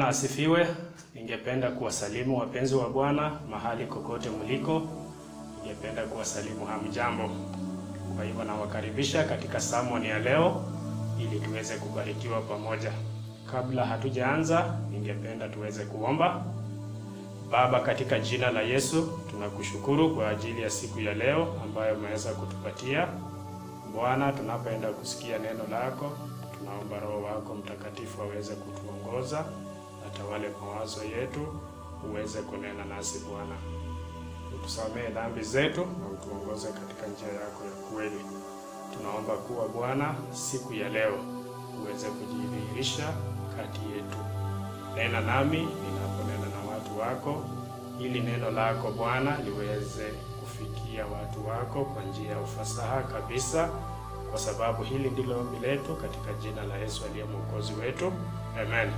Bwana asifiwe. Ningependa kuwasalimu wapenzi wa Bwana mahali kokote mliko. Ningependa kuwasalimu hamjambo. Kwa hivyo nawakaribisha katika samoni ya leo ili tuweze kubarikiwa pamoja. Kabla hatujaanza, ningependa tuweze kuomba. Baba, katika jina la Yesu tunakushukuru kwa ajili ya siku ya leo ambayo umeweza kutupatia. Bwana, tunapoenda kusikia neno lako, tunaomba Roho wako Mtakatifu aweze kutuongoza, atawale mawazo yetu, uweze kunena nasi Bwana. Utusamehe dhambi zetu na utuongoze katika njia yako ya kweli. Tunaomba kuwa Bwana, siku ya leo uweze kujidhihirisha kati yetu. Nena nami ninaponena na watu wako, ili neno lako Bwana liweze kufikia watu wako kwa njia ya ufasaha kabisa, kwa sababu hili ndilo ombi letu katika jina la Yesu aliye mwokozi wetu, amen.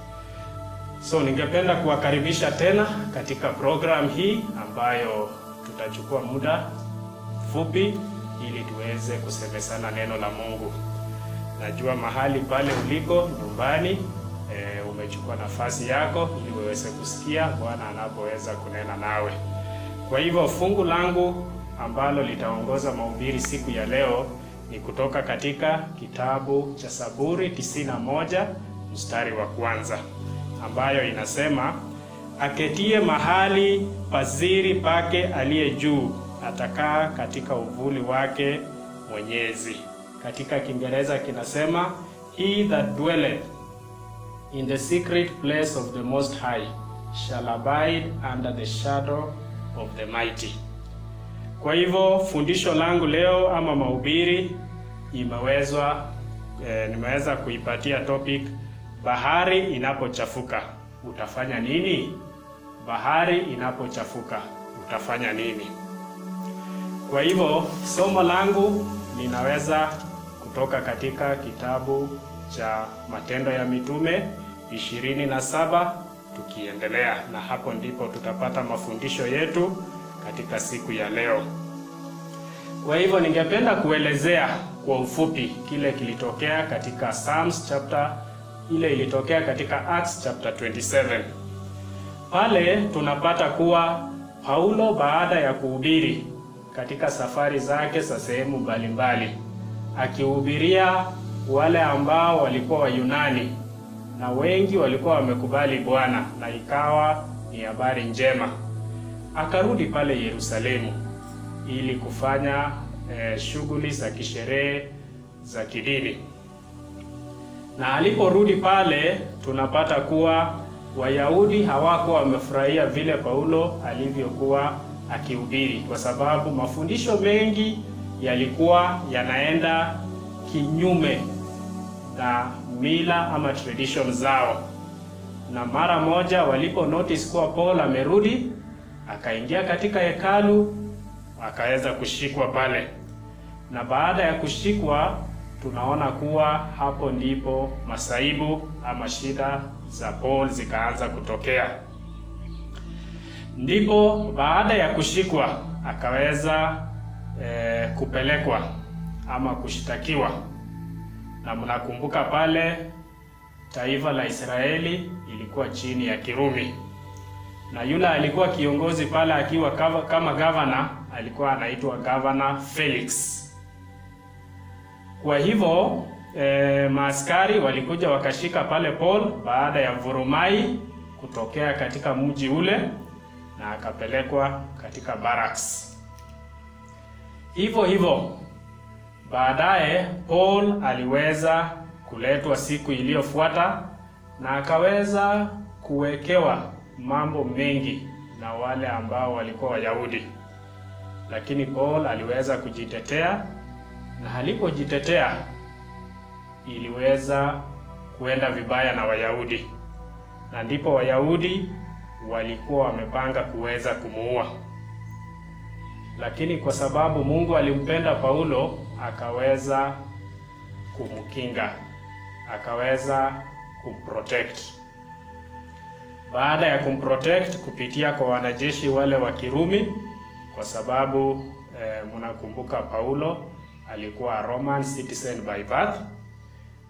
So ningependa kuwakaribisha tena katika program hii ambayo tutachukua muda mfupi ili tuweze kusemesana neno la Mungu. Najua mahali pale uliko nyumbani, e, umechukua nafasi yako ili uweze kusikia Bwana anapoweza kunena nawe. Kwa hivyo fungu langu ambalo litaongoza mahubiri siku ya leo ni kutoka katika kitabu cha Saburi 91 mstari wa kwanza ambayo inasema, aketie mahali paziri pake aliye juu atakaa katika uvuli wake Mwenyezi. Katika Kiingereza kinasema he that dwelleth in the secret place of the most high shall abide under the shadow of the mighty. Kwa hivyo fundisho langu leo ama mahubiri imewezwa eh, nimeweza kuipatia topic bahari inapochafuka utafanya nini? Bahari inapochafuka utafanya nini? Kwa hivyo somo langu linaweza kutoka katika kitabu cha Matendo ya Mitume ishirini na saba tukiendelea, na hapo ndipo tutapata mafundisho yetu katika siku ya leo. Kwa hivyo ningependa kuelezea kwa ufupi kile kilitokea katika Psalms chapter ile ilitokea katika Acts chapter 27. Pale tunapata kuwa Paulo baada ya kuhubiri katika safari zake za sehemu mbalimbali, akihubiria wale ambao walikuwa Wayunani na wengi walikuwa wamekubali Bwana na ikawa ni habari njema, akarudi pale Yerusalemu ili kufanya eh, shughuli za kisherehe za kidini na aliporudi pale tunapata kuwa Wayahudi hawakuwa wamefurahia vile Paulo alivyokuwa akihubiri, kwa sababu mafundisho mengi yalikuwa yanaenda kinyume na mila ama tradition zao, na mara moja walipo notice kuwa Paul amerudi, akaingia katika hekalu, akaweza kushikwa pale, na baada ya kushikwa tunaona kuwa hapo ndipo masaibu ama shida za Paul zikaanza kutokea. Ndipo baada ya kushikwa akaweza e, kupelekwa ama kushtakiwa, na mnakumbuka pale taifa la Israeli ilikuwa chini ya Kirumi, na yule alikuwa kiongozi pale akiwa kama gavana alikuwa anaitwa gavana Felix. Kwa hivyo e, maaskari walikuja wakashika pale Paul baada ya vurumai kutokea katika mji ule na akapelekwa katika barracks. Hivyo hivyo baadaye Paul aliweza kuletwa siku iliyofuata na akaweza kuwekewa mambo mengi na wale ambao walikuwa Wayahudi, lakini Paul aliweza kujitetea na alipojitetea iliweza kuenda vibaya na Wayahudi, na ndipo Wayahudi walikuwa wamepanga kuweza kumuua, lakini kwa sababu Mungu alimpenda Paulo akaweza kumkinga, akaweza kumprotect. Baada ya kumprotect kupitia kwa wanajeshi wale wa Kirumi, kwa sababu eh, mnakumbuka Paulo alikuwa Roman citizen by birth,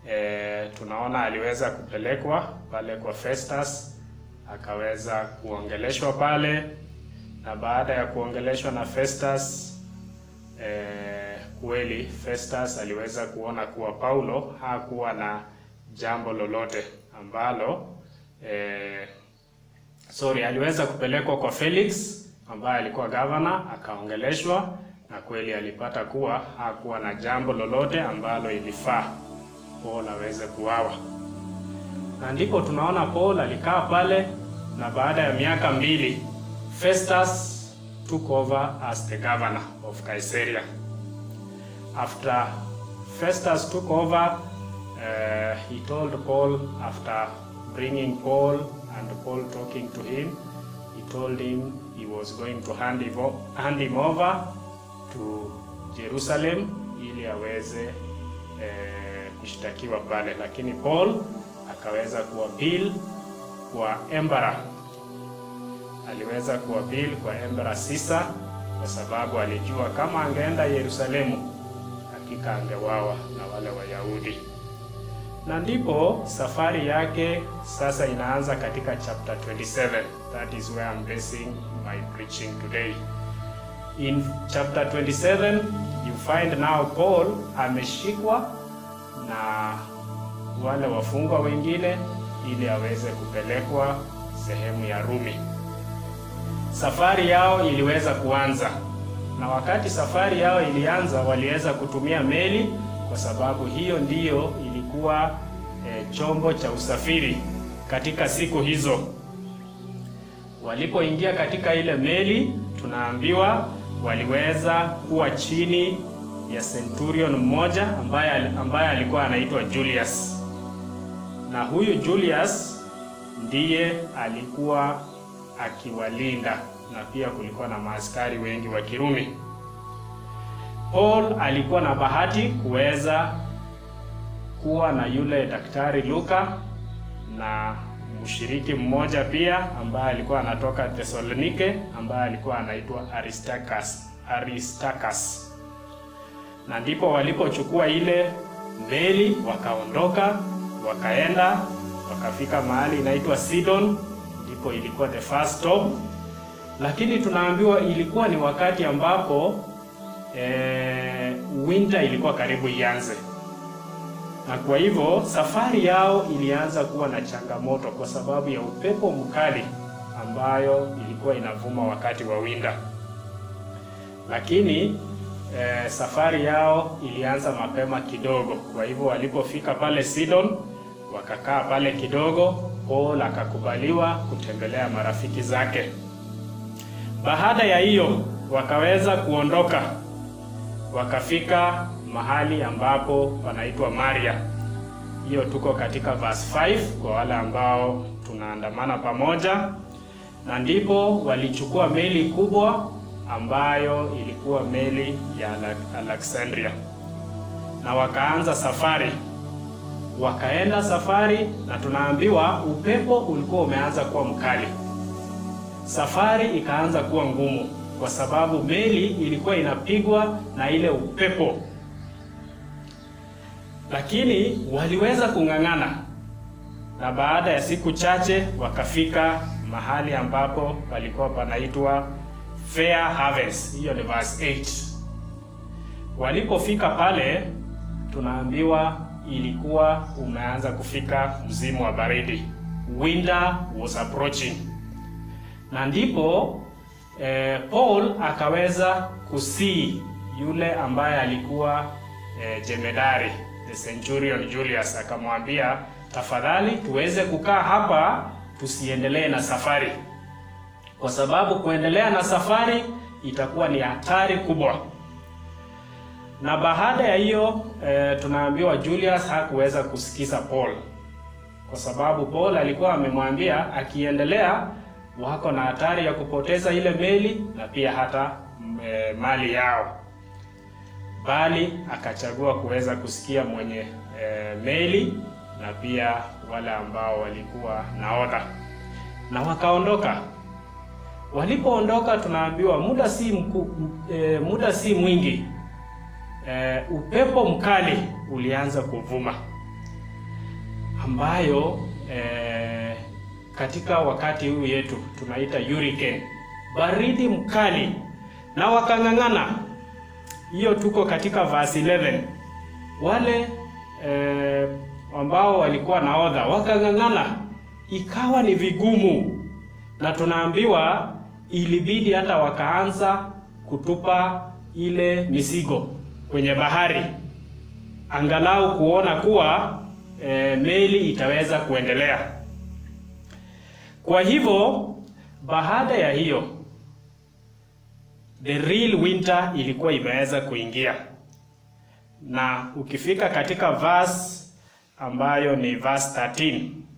e, tunaona aliweza kupelekwa pale kwa Festus akaweza kuongeleshwa pale, na baada ya kuongeleshwa na Festus e, kweli Festus aliweza kuona kuwa Paulo hakuwa na jambo lolote ambalo e, sorry, aliweza kupelekwa kwa Felix ambaye alikuwa gavana, akaongeleshwa na kweli alipata kuwa hakuwa na jambo lolote ambalo ilifaa Paul aweze kuawa, na ndipo tunaona Paul alikaa pale, na baada ya miaka mbili Festus took over as the governor of Caesarea. After Festus took over, uh, he told Paul after bringing Paul and Paul talking to him, he told him he was going to hand him, hand him over to Jerusalem ili aweze eh, kushtakiwa pale, lakini Paul akaweza kuappeal kwa emperor, aliweza kuappeal kwa emperor Caesar kwa sababu alijua kama angeenda Yerusalemu hakika angewawa na wale Wayahudi, na ndipo safari yake sasa inaanza katika chapter 27. That is where I'm basing my preaching today. In chapter 27 you find now Paul ameshikwa na wale wafungwa wengine ili aweze kupelekwa sehemu ya Rumi. Safari yao iliweza kuanza, na wakati safari yao ilianza, waliweza kutumia meli kwa sababu hiyo ndiyo ilikuwa e, chombo cha usafiri katika siku hizo. Walipoingia katika ile meli, tunaambiwa waliweza kuwa chini ya centurion mmoja ambaye ambaye alikuwa anaitwa Julius, na huyu Julius ndiye alikuwa akiwalinda, na pia kulikuwa na maaskari wengi wa Kirumi. Paul alikuwa na bahati kuweza kuwa na yule daktari Luka na mshiriki mmoja pia ambaye alikuwa anatoka Thessalonike ambaye alikuwa anaitwa Aristarchus. Aristarchus. Na ndipo walipochukua ile meli wakaondoka, wakaenda wakafika mahali inaitwa Sidon, ndipo ilikuwa the first stop. Lakini tunaambiwa ilikuwa ni wakati ambapo eh, winter ilikuwa karibu ianze na kwa hivyo safari yao ilianza kuwa na changamoto kwa sababu ya upepo mkali ambayo ilikuwa inavuma wakati wa winda. Lakini eh, safari yao ilianza mapema kidogo. Kwa hivyo walipofika pale Sidon, wakakaa pale kidogo. Paul akakubaliwa kutembelea marafiki zake. Baada ya hiyo wakaweza kuondoka, wakafika mahali ambapo panaitwa Maria. Hiyo tuko katika verse 5 kwa wale ambao tunaandamana pamoja, na ndipo walichukua meli kubwa ambayo ilikuwa meli ya Alexandria na wakaanza safari. Wakaenda safari, na tunaambiwa upepo ulikuwa umeanza kuwa mkali. Safari ikaanza kuwa ngumu kwa sababu meli ilikuwa inapigwa na ile upepo lakini waliweza kung'ang'ana, na baada ya siku chache wakafika mahali ambapo palikuwa panaitwa Fair Havens. Hiyo ni verse 8. Walipofika pale, tunaambiwa ilikuwa umeanza kufika msimu wa baridi, winter was approaching, na ndipo eh, Paul akaweza kusii yule ambaye alikuwa eh, jemedari the centurion Julius akamwambia, tafadhali tuweze kukaa hapa, tusiendelee na safari, kwa sababu kuendelea na safari itakuwa ni hatari kubwa. Na baada ya hiyo e, tunaambiwa Julius hakuweza kusikiza Paul, kwa sababu Paul alikuwa amemwambia akiendelea wako na hatari ya kupoteza ile meli na pia hata e, mali yao bali akachagua kuweza kusikia mwenye e, meli na pia wale ambao walikuwa nahodha, na wakaondoka. Walipoondoka, tunaambiwa muda si mku, e, muda si mwingi e, upepo mkali ulianza kuvuma, ambayo eh, katika wakati huu yetu tunaita hurricane, baridi mkali, na wakang'ang'ana. Hiyo tuko katika verse 11. Wale eh, ambao walikuwa nahodha wakang'ang'ana, ikawa ni vigumu, na tunaambiwa ilibidi hata wakaanza kutupa ile mizigo kwenye bahari, angalau kuona kuwa e, meli itaweza kuendelea. Kwa hivyo baada ya hiyo the real winter ilikuwa imeweza kuingia, na ukifika katika verse ambayo ni verse 13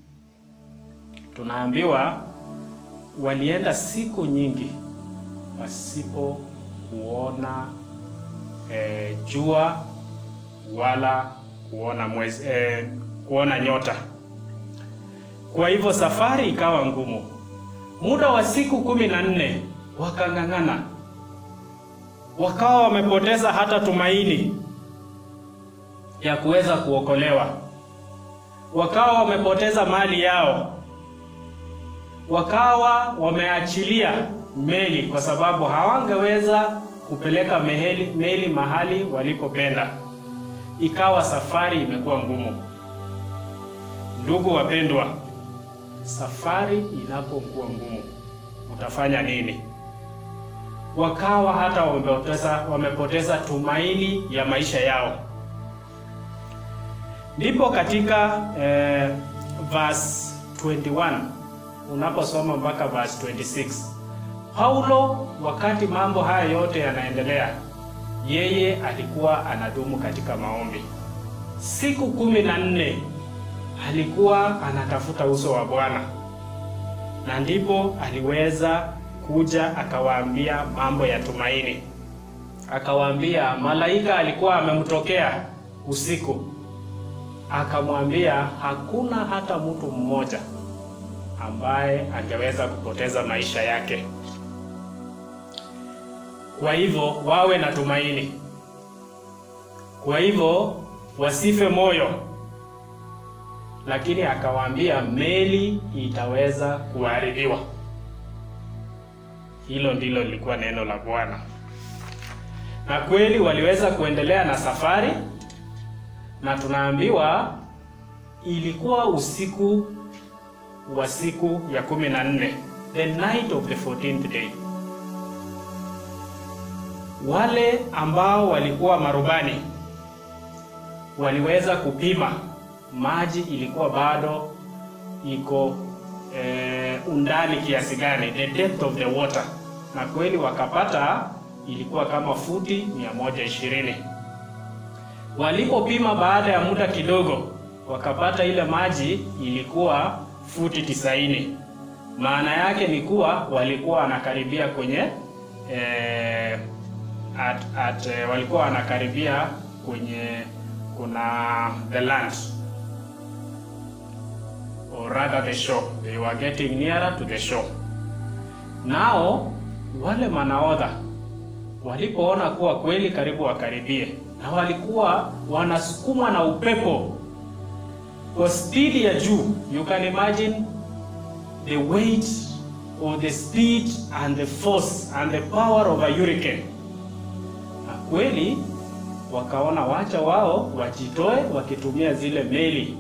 tunaambiwa walienda siku nyingi pasipo kuona e, jua wala kuona mwezi, e, kuona nyota. Kwa hivyo safari ikawa ngumu. Muda wa siku kumi na nne wakang'ang'ana, wakawa wamepoteza hata tumaini ya kuweza kuokolewa, wakawa wamepoteza mali yao, wakawa wameachilia meli kwa sababu hawangeweza kupeleka meli, meli mahali walipopenda. Ikawa safari imekuwa ngumu. Ndugu wapendwa, safari inapokuwa ngumu utafanya nini? Wakawa hata wamepoteza, wamepoteza tumaini ya maisha yao. Ndipo katika eh, verse 21 unaposoma mpaka verse 26 Paulo, wakati mambo haya yote yanaendelea, yeye alikuwa anadumu katika maombi. Siku kumi na nne alikuwa anatafuta uso wa Bwana, na ndipo aliweza kuja akawaambia mambo ya tumaini. Akawaambia malaika alikuwa amemtokea usiku, akamwambia hakuna hata mtu mmoja ambaye angeweza kupoteza maisha yake. Kwa hivyo wawe na tumaini. Kwa hivyo wasife moyo, lakini akawaambia meli itaweza kuharibiwa. Hilo ndilo lilikuwa neno la Bwana, na kweli waliweza kuendelea na safari, na tunaambiwa ilikuwa usiku wa siku ya kumi na nne, the night of the 14th day. Wale ambao walikuwa marubani waliweza kupima maji ilikuwa bado iko eh, undani kiasi gani, the depth of the water, na kweli wakapata ilikuwa kama futi 120. Walipopima baada ya muda kidogo, wakapata ile maji ilikuwa futi tisaini. Maana yake ni kuwa walikuwa wanakaribia kwenye eh, at, at, eh, walikuwa wanakaribia kwenye kuna the land or rather the shore. They were getting nearer to the shore. Nao wale manaodha walipoona kuwa kweli karibu wakaribie, na walikuwa wanasukumwa na upepo kwa spidi ya juu. You can imagine the weight or the speed and the force and the power of a hurricane. Na kweli wakaona wacha wao wajitoe wakitumia zile meli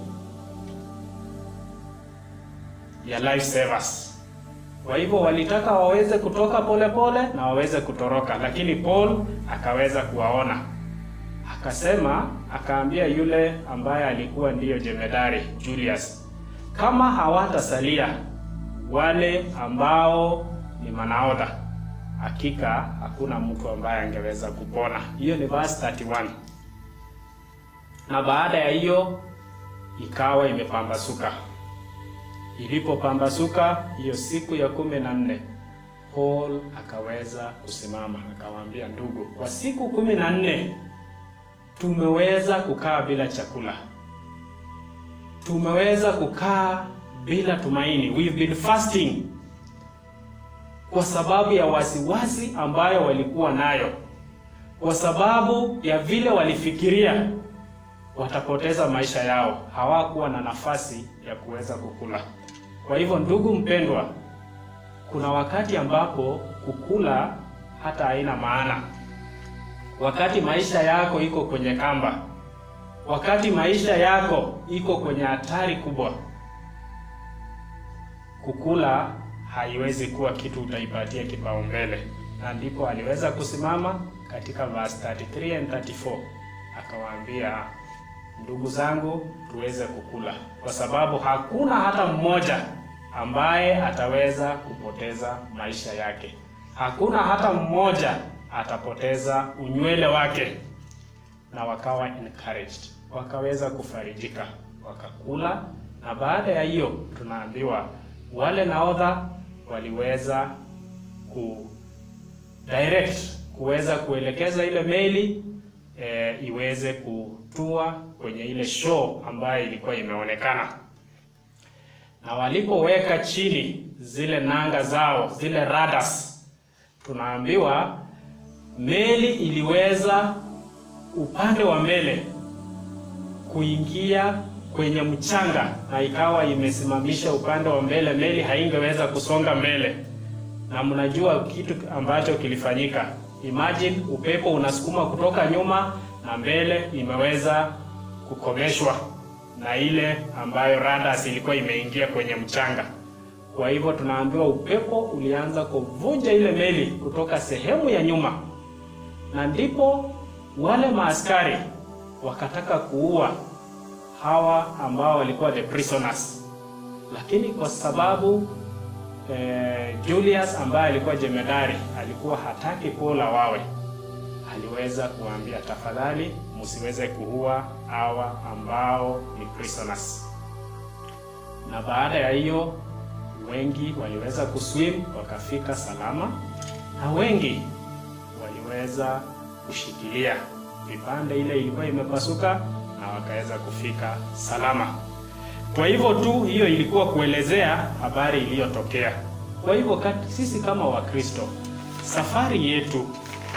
ya life savers. Kwa hivyo walitaka waweze kutoka polepole pole, na waweze kutoroka, lakini Paul akaweza kuwaona, akasema, akaambia yule ambaye alikuwa ndiyo jemedari Julius, kama hawatasalia wale ambao ni manaodha, hakika hakuna mtu ambaye angeweza kupona. Hiyo ni verse 31. Na baada ya hiyo ikawa imepambasuka. Ilipopambasuka hiyo siku ya kumi na nne, Paul akaweza kusimama akawaambia, ndugu, kwa siku kumi na nne tumeweza kukaa bila chakula, tumeweza kukaa bila tumaini, we've been fasting, kwa sababu ya wasiwasi ambayo walikuwa nayo, kwa sababu ya vile walifikiria watapoteza maisha yao, hawakuwa na nafasi ya kuweza kukula. Kwa hivyo, ndugu mpendwa, kuna wakati ambapo kukula hata haina maana, wakati maisha yako iko kwenye kamba, wakati maisha yako iko kwenye hatari kubwa, kukula haiwezi kuwa kitu utaipatia kipaumbele. Na ndipo aliweza kusimama katika verse 33 and 34 akawaambia, ndugu zangu, tuweze kukula, kwa sababu hakuna hata mmoja ambaye ataweza kupoteza maisha yake. Hakuna hata mmoja atapoteza unywele wake. Na wakawa encouraged, wakaweza kufarijika, wakakula. Na baada ya hiyo, tunaambiwa wale nahodha waliweza ku direct kuweza kuelekeza ile meli e, iweze kutua kwenye ile shore ambayo ilikuwa imeonekana na walipoweka chini zile nanga zao zile radas, tunaambiwa meli iliweza upande wa mbele kuingia kwenye mchanga, na ikawa imesimamisha upande wa mbele, meli haingeweza kusonga mbele. Na mnajua kitu ambacho kilifanyika. Imagine upepo unasukuma kutoka nyuma na mbele imeweza kukomeshwa na ile ambayo radars ilikuwa imeingia kwenye mchanga. Kwa hivyo tunaambiwa upepo ulianza kuvunja ile meli kutoka sehemu ya nyuma, na ndipo wale maaskari wakataka kuua hawa ambao walikuwa the prisoners, lakini kwa sababu eh, Julius ambaye alikuwa jemedari alikuwa hataki Paul wawe, aliweza kuambia tafadhali, msiweze kuua hawa ambao ni prisoners. Na baada ya hiyo wengi waliweza kuswim wakafika salama, na wengi waliweza kushikilia vipande, ile ilikuwa imepasuka na wakaweza kufika salama. Kwa hivyo tu hiyo ilikuwa kuelezea habari iliyotokea. Kwa hivyo kati, sisi kama Wakristo safari yetu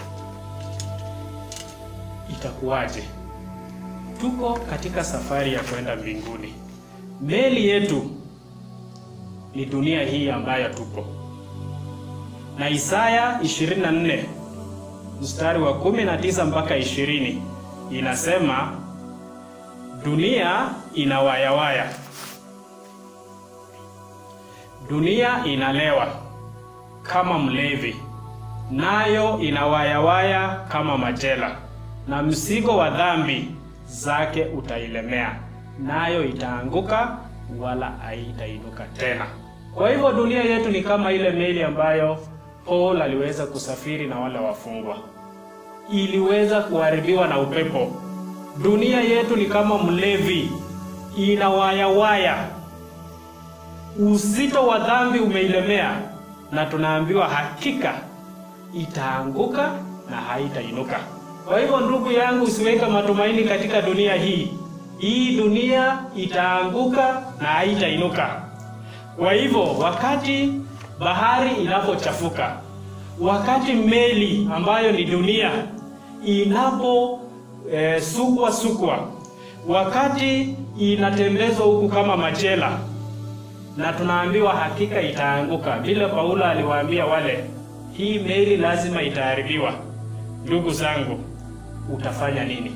itakuwaje? Tuko katika safari ya kwenda mbinguni. Meli yetu ni dunia hii ambayo tupo, na Isaya 24 mstari wa 19 mpaka 20 inasema dunia inawayawaya, dunia inalewa kama mlevi, nayo inawayawaya kama majela, na mzigo wa dhambi zake utailemea, nayo itaanguka wala haitainuka tena. Kwa hivyo dunia yetu ni kama ile meli ambayo Paul aliweza kusafiri na wale wafungwa, iliweza kuharibiwa na upepo. Dunia yetu ni kama mlevi, inawayawaya, uzito wa dhambi umeilemea, na tunaambiwa hakika itaanguka na haitainuka. Kwa hivyo ndugu yangu, usiweke matumaini katika dunia hii. Hii dunia itaanguka na haitainuka. Kwa hivyo wakati bahari inapochafuka, wakati meli ambayo ni dunia inapo e, sukwa sukwa, wakati inatembezwa huku kama machela, na tunaambiwa hakika itaanguka, vile Paulo aliwaambia wale, hii meli lazima itaharibiwa. Ndugu zangu, utafanya nini?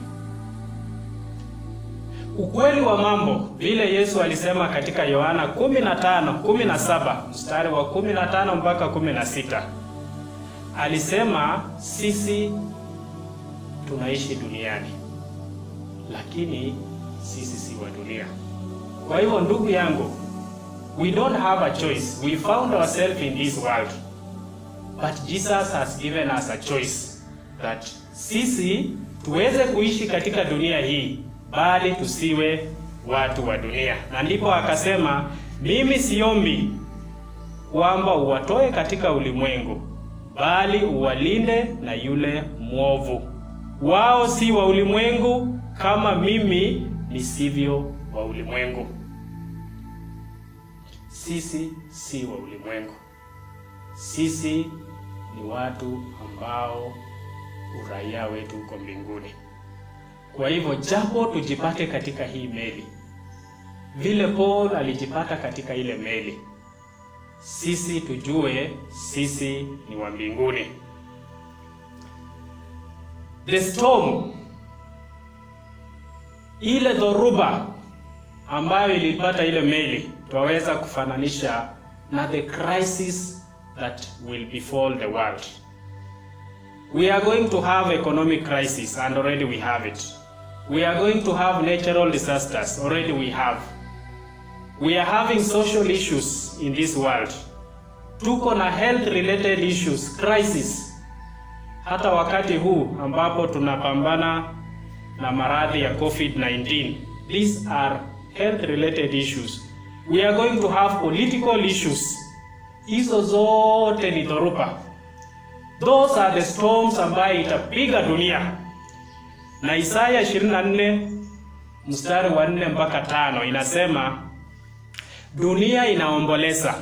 Ukweli wa mambo vile Yesu alisema katika Yohana 15 17 mstari wa 15 mpaka 16, alisema sisi tunaishi duniani, lakini sisi si wa dunia. Kwa hivyo ndugu yangu, we don't have a choice. We found ourselves in this world, but Jesus has given us a choice that sisi tuweze kuishi katika dunia hii bali tusiwe watu wa dunia. Na ndipo akasema, mimi siombi kwamba uwatoe katika ulimwengu, bali uwalinde na yule mwovu. Wao si wa ulimwengu kama mimi nisivyo wa ulimwengu. Sisi si wa ulimwengu, sisi ni watu ambao uraia wetu uko mbinguni Kwa hivyo japo tujipate katika hii meli, vile Paul alijipata katika ile meli, sisi tujue sisi ni wa mbinguni. The storm, ile dhoruba ambayo ilipata ile meli, twaweza kufananisha na the crisis that will befall the world. We are going to have economic crisis and already we have it. We are going to have natural disasters, already we have. We are having social issues in this world. Tuko na health related issues, crisis. Hata wakati huu ambapo tunapambana na maradhi ya COVID-19. These are health related issues. We are going to have political issues. Hizo zote ni dhoruba. Those are the storms ambayo itapiga dunia. Na Isaya 24 mstari wa 4 mpaka tano inasema dunia inaomboleza,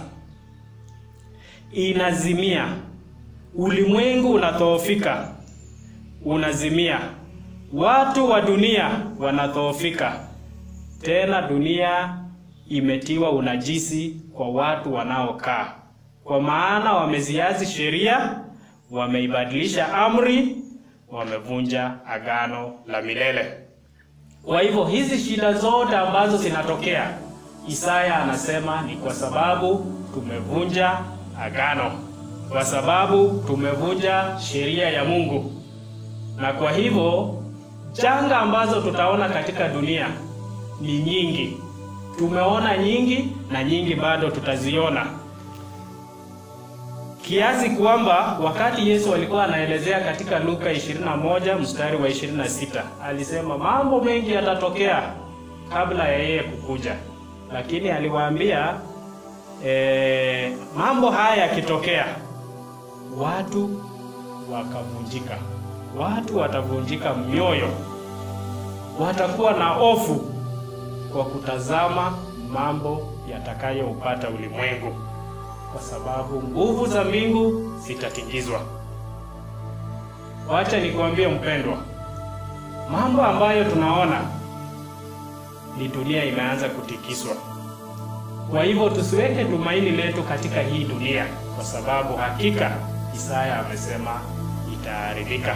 inazimia, ulimwengu unadhoofika, unazimia, watu wa dunia wanadhoofika. Tena dunia imetiwa unajisi kwa watu wanaokaa, kwa maana wameziazi sheria, wameibadilisha amri, wamevunja agano la milele. Kwa hivyo hizi shida zote ambazo zinatokea, Isaya anasema ni kwa sababu tumevunja agano, kwa sababu tumevunja sheria ya Mungu. Na kwa hivyo janga ambazo tutaona katika dunia ni nyingi. Tumeona nyingi na nyingi bado tutaziona, kiasi kwamba wakati Yesu alikuwa anaelezea katika Luka 21 mstari wa 26 alisema mambo mengi yatatokea kabla ya yeye kukuja, lakini aliwaambia e, mambo haya yakitokea, watu wakavunjika, watu watavunjika mioyo, watakuwa na hofu kwa kutazama mambo yatakayoupata ulimwengu, kwa sababu nguvu za mbingu zitatingizwa. Wacha nikwambie mpendwa, mambo ambayo tunaona ni dunia imeanza kutikiswa. Kwa hivyo tusiweke tumaini letu katika hii dunia, kwa sababu hakika Isaya amesema itaharibika.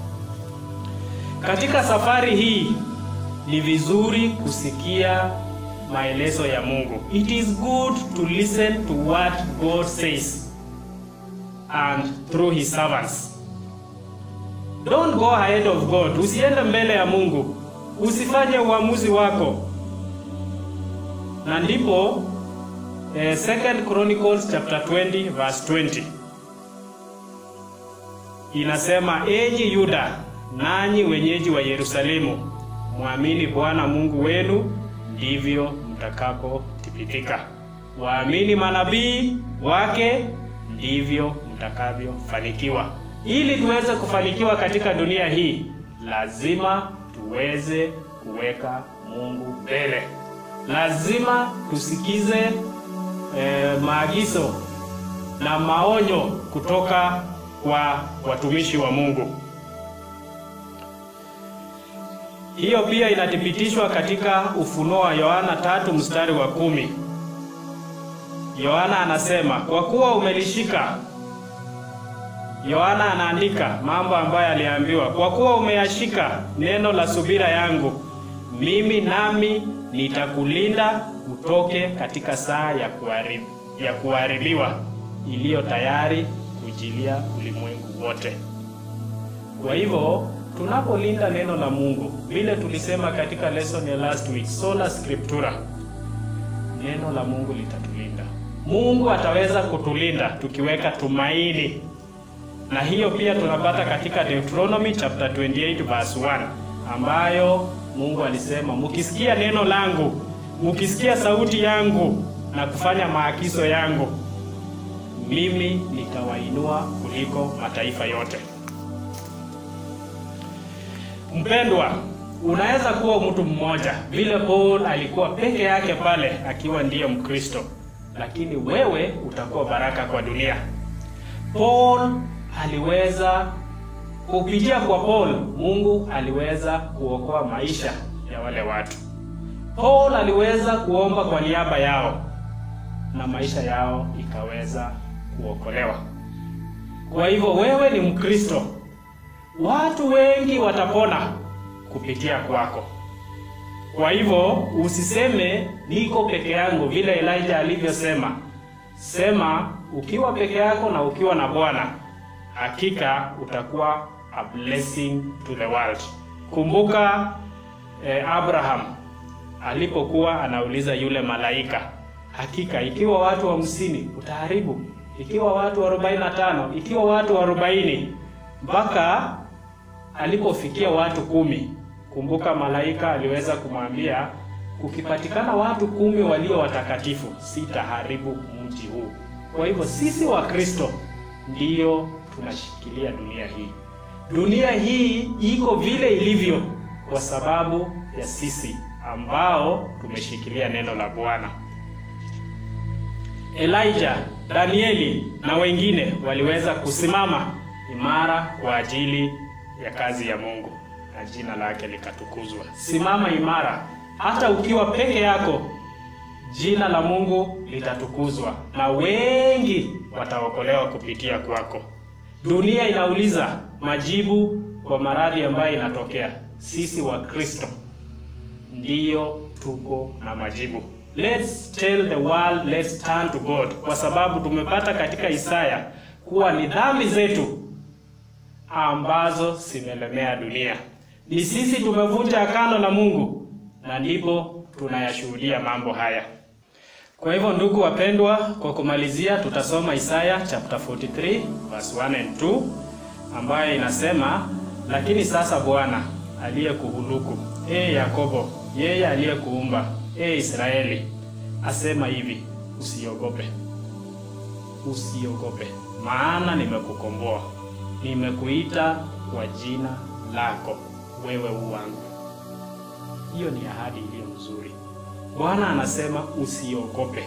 Katika safari hii ni vizuri kusikia maelezo ya Mungu. It is good to listen to what God says and through his servants. Don't go ahead of God. Usiende mbele ya Mungu. Usifanye uamuzi wako. Na ndipo eh, Second Chronicles chapter 20 verse 20 inasema, enyi Yuda, nanyi wenyeji wa Yerusalemu, mwamini Bwana Mungu wenu, ndivyo mtakapothibitika. Waamini manabii wake, ndivyo mtakavyofanikiwa. Ili tuweze kufanikiwa katika dunia hii, lazima tuweze kuweka Mungu mbele. Lazima tusikize eh, maagizo na maonyo kutoka kwa watumishi wa Mungu. Hiyo pia inathibitishwa katika Ufunuo wa Yohana tatu mstari wa kumi. Yohana anasema kwa kuwa umelishika. Yohana anaandika mambo ambayo aliambiwa, kwa kuwa umeyashika neno la subira yangu, mimi nami nitakulinda utoke katika saa ya kuharibu, ya kuharibiwa iliyo tayari kujilia ulimwengu wote. Kwa hivyo tunapolinda neno la Mungu, vile tulisema katika lesson ya last week, sola scriptura, neno la Mungu litatulinda. Mungu ataweza kutulinda tukiweka tumaini, na hiyo pia tunapata katika Deuteronomy chapter 28 verse 1, ambayo Mungu alisema, mukisikia neno langu, mukisikia sauti yangu na kufanya maagizo yangu, mimi nitawainua kuliko mataifa yote. Mpendwa, unaweza kuwa mtu mmoja vile Paul alikuwa peke yake pale akiwa ndiye Mkristo, lakini wewe utakuwa baraka kwa dunia. Paul aliweza kupitia kwa Paul Mungu aliweza kuokoa maisha ya wale watu. Paul aliweza kuomba kwa niaba yao na maisha yao ikaweza kuokolewa. Kwa hivyo wewe ni Mkristo, watu wengi watapona kupitia kwako. Kwa hivyo usiseme niko peke yangu, vile Elijah alivyosema. Sema ukiwa peke yako na ukiwa na Bwana, hakika utakuwa a blessing to the world. Kumbuka eh, Abraham alipokuwa anauliza yule malaika, hakika ikiwa watu hamsini utaharibu, ikiwa watu arobaini na tano, ikiwa watu arobaini, mpaka alipofikia watu kumi. Kumbuka malaika aliweza kumwambia kukipatikana watu kumi walio watakatifu, sitaharibu mji huu. Kwa hivyo sisi wa Kristo ndiyo tunashikilia dunia hii. Dunia hii iko vile ilivyo kwa sababu ya sisi ambao tumeshikilia neno la Bwana. Elijah, Danieli na wengine waliweza kusimama imara kwa ajili ya kazi ya Mungu na jina lake likatukuzwa. Simama imara, hata ukiwa peke yako, jina la Mungu litatukuzwa na wengi wataokolewa kupitia kwako. Dunia inauliza majibu kwa maradhi ambayo inatokea. Sisi wa Kristo ndiyo tuko na majibu. Let's tell the world, let's turn to God, kwa sababu tumepata katika Isaya kuwa ni dhambi zetu ambazo zimelemea dunia. Ni sisi tumevunja agano la Mungu na ndipo tunayashuhudia mambo haya. Kwa hivyo ndugu wapendwa, kwa kumalizia tutasoma Isaya chapter 43 verse 1 and 2 ambayo inasema, lakini sasa Bwana aliyekuhuluku, ee Yakobo, yeye aliyekuumba, ee Israeli, asema hivi, usiogope, usiogope, maana nimekukomboa, nimekuita kwa jina lako, wewe u wangu. Hiyo ni ahadi iliyo nzuri. Bwana anasema usiogope,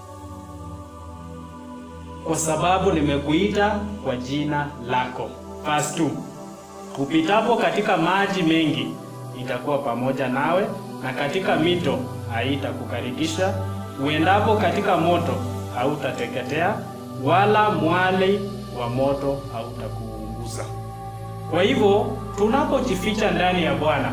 kwa sababu nimekuita kwa jina lako. Verse 2, upitapo katika maji mengi nitakuwa pamoja nawe, na katika mito haitakukarikisha. Uendapo katika moto hautateketea, wala mwali wa moto hautakuunguza. Kwa hivyo tunapojificha ndani ya Bwana,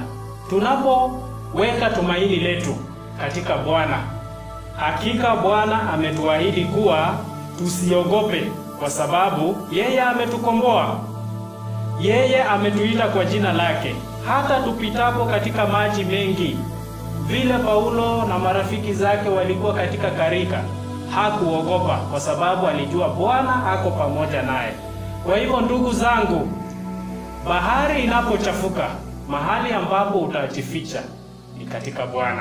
tunapoweka tumaini letu katika Bwana, hakika Bwana ametuahidi kuwa tusiogope, kwa sababu yeye ametukomboa, yeye ametuita kwa jina lake. Hata tupitapo katika maji mengi, vile Paulo na marafiki zake walikuwa katika karika, hakuogopa kwa sababu alijua Bwana ako pamoja naye. Kwa hivyo, ndugu zangu, bahari inapochafuka, mahali ambapo utajificha ni katika Bwana.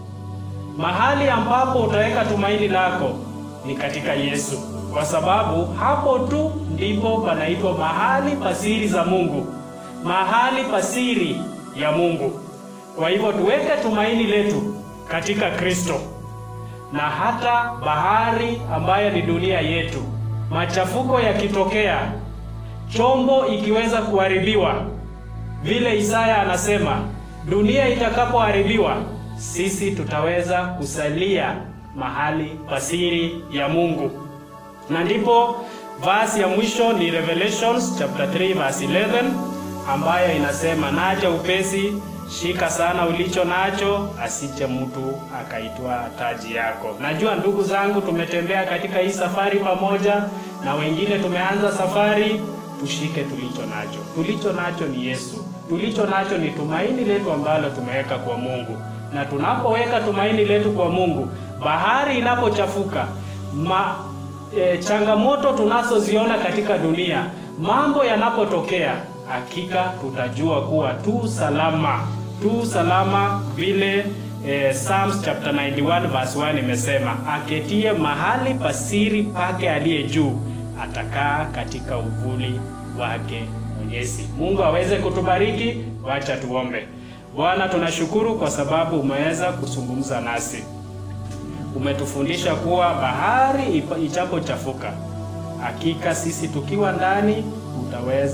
Mahali ambapo utaweka tumaini lako ni katika Yesu, kwa sababu hapo tu ndipo panaitwa mahali pasiri za Mungu, mahali pasiri ya Mungu. Kwa hivyo tuweke tumaini letu katika Kristo, na hata bahari ambayo ni dunia yetu, machafuko yakitokea, chombo ikiweza kuharibiwa, vile Isaya anasema, dunia itakapoharibiwa sisi tutaweza kusalia mahali pasiri ya Mungu. Na ndipo verse ya mwisho ni Revelations chapter 3 verse 11 ambayo inasema, naja upesi, shika sana ulicho nacho, asije mtu akaitwa taji yako. Najua ndugu zangu, tumetembea katika hii safari pamoja na wengine tumeanza safari. Tushike tulicho nacho. Tulicho nacho ni Yesu. Tulicho nacho ni tumaini letu ambalo tumeweka kwa Mungu na tunapoweka tumaini letu kwa Mungu, bahari inapochafuka, ma, e, changamoto tunazoziona katika dunia, mambo yanapotokea, hakika tutajua kuwa tu salama, tu salama vile e, Psalms chapter 91 verse 1 imesema, aketie mahali pasiri pake aliye juu atakaa katika uvuli wake Mwenyezi. Mungu aweze kutubariki. Wacha tuombe. Bwana, tunashukuru kwa sababu umeweza kuzungumza nasi. Umetufundisha kuwa bahari ichapochafuka, hakika sisi tukiwa ndani utaweza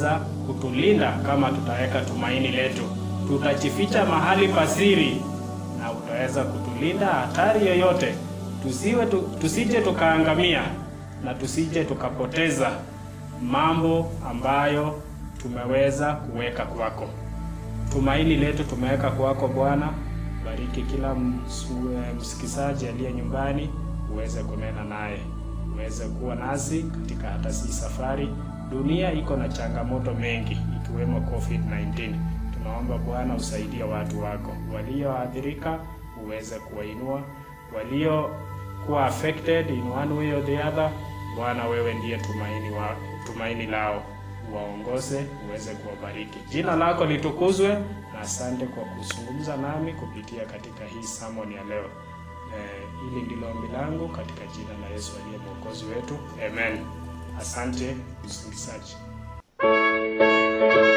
kutulinda kama tutaweka tumaini letu. Tutajificha mahali pasiri na utaweza kutulinda hatari yoyote, tusiwe tu, tusije tukaangamia na tusije tukapoteza mambo ambayo tumeweza kuweka kwako. Tumaini letu tumeweka kwako Bwana. Bariki kila msikizaji aliye nyumbani, uweze kunena naye, uweze kuwa nasi katika hata si safari. Dunia iko na changamoto mengi ikiwemo COVID-19. Tunaomba Bwana usaidie watu wako walioathirika, uweze kuwainua waliokuwa affected in one way or the other. Bwana, wewe ndiye tumaini wa tumaini lao, waongoze uweze kuwabariki. Jina lako litukuzwe, na asante kwa kuzungumza nami kupitia katika hii sermon ya leo. Eh, hili ndilo ombi langu katika jina la Yesu aliye mwokozi wetu, amen. Asante msikilizaji.